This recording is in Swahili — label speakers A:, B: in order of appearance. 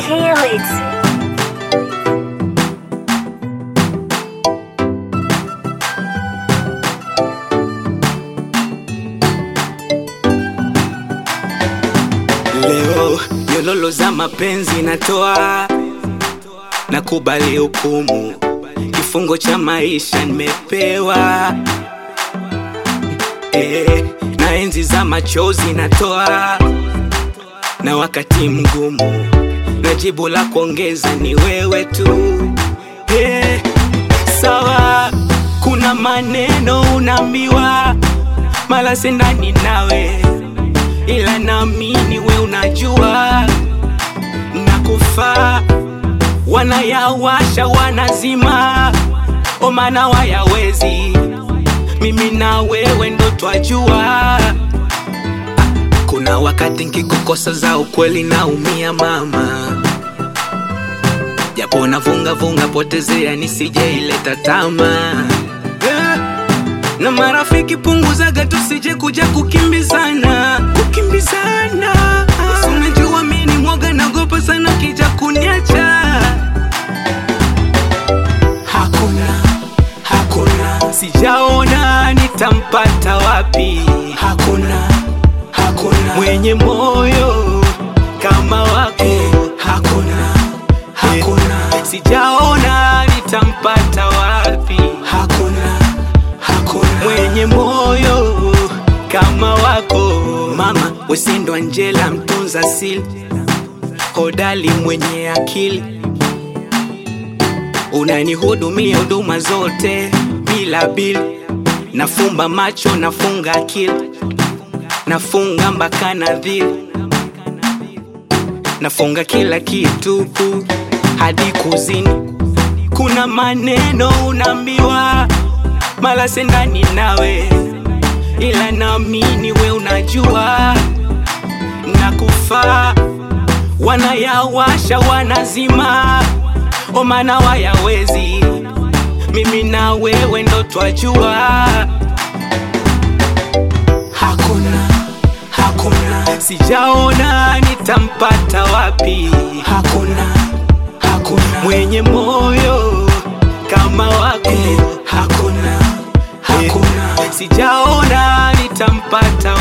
A: Kill it.
B: Leo nyololo za mapenzi natoa, nakubali hukumu, kifungo cha maisha nimepewa. Eh, na enzi za machozi natoa, na wakati mgumu, na jibu la kuongeza ni wewe tu. Eh, sawa, kuna maneno unaambiwa, mala sendani nawe ila naamini we unajua nakufa wanayawasha wanazima omana wayawezi mimi na wewe ndo twajua kuna wakati nkikukosa za ukweli naumia mama japo navunga vunga potezea nisije ileta tama Eh, na marafiki punguzaga tusije kuja kukimbizana kukimbizana Basi unajua mi ni mwoga nagopa sana kija kuniacha hakuna hakuna sijaona nitampata wapi hakuna hakuna mwenye moyo kama wako hakuna hakuna sijaona nitampata wapi hakuna hakuna mwenye moyo kama wako mama wesindo Angela mtunza sili hodali mwenye akili unanihudumia huduma zote bila bili nafumba macho nafunga akili nafunga mpaka nadhiri nafunga kila kitu hadi kuzini kuna maneno unaambiwa mala sendani nawe ila naamini we unajua nakufa wanayawasha wanazima omana wayawezi mimi na wewe ndo twajua hakuna hakuna sijaona nitampata wapi hakuna hakuna mwenye moyo kama wako hakuna hakuna sijaona nitampata